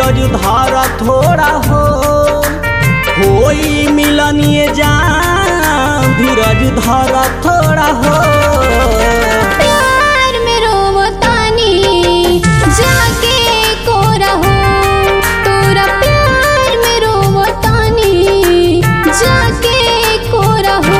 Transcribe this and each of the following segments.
धीरज धार थोड़ा हो होई मिलनिए जान धीरज धार थोड़ा हो प्यार में रोवतानी जाके को रहो तोरा प्यार में रोवतानी जाके को रहो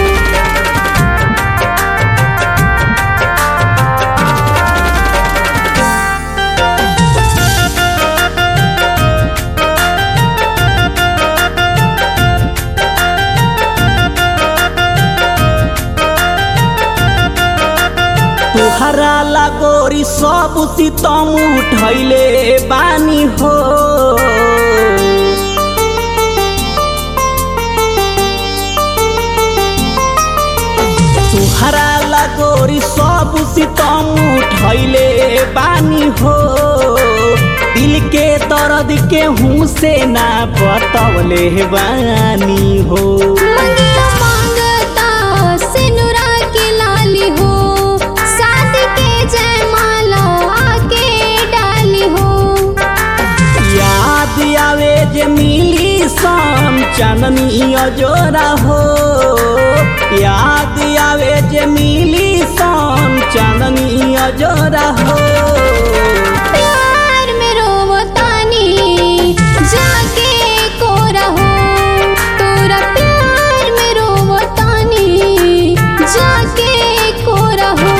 तुहरा लगोरी सब सितम उठैले बानी हो तुहरा लगोरी सब सितम उठैले बानी हो दिल के दर्द के हूँ से ना बतवले बानी हो मंगिया मांगता सिनुरा की लाली हो शादी के जयमाला आके डाली हो याद आवे जे मिली शाम चांदनी अजोरा हो याद आवे जे मिली शाम चांदनी अजोरा हो प्यार में रोवतानी जाके को रहो तोरा प्यार में रोवतानी जाके को रहो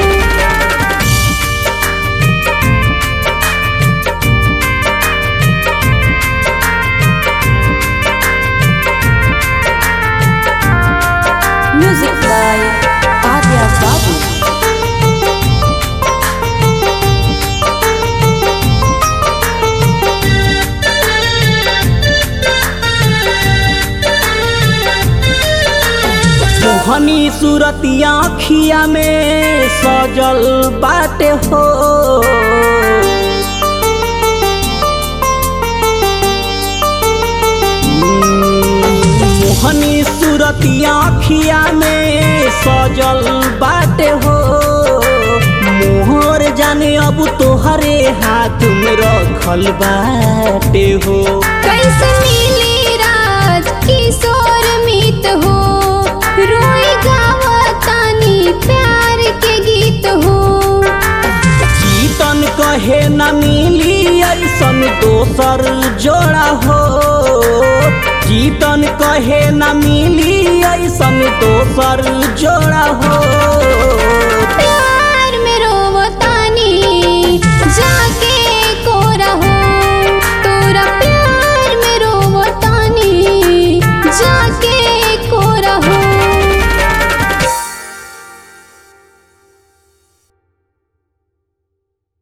Music by Arya Babu. मोहनी सूरतिया खिया में सजल बाटे हो मोहनी सूरतिया खिया में सजल बाटे हो मोहर जाने अब तोहरे हाथ में रखल बाटे हो कैसे मिली राज किशोर मीत हो रोई गावतानी प्यार के गीत हो जीतन कहे न मिली ऐसन दोसर जोड़ा हो जीतन कहे न मिली ऐसन दोसर जोड़ा हो प्यार में रोवतानी जाके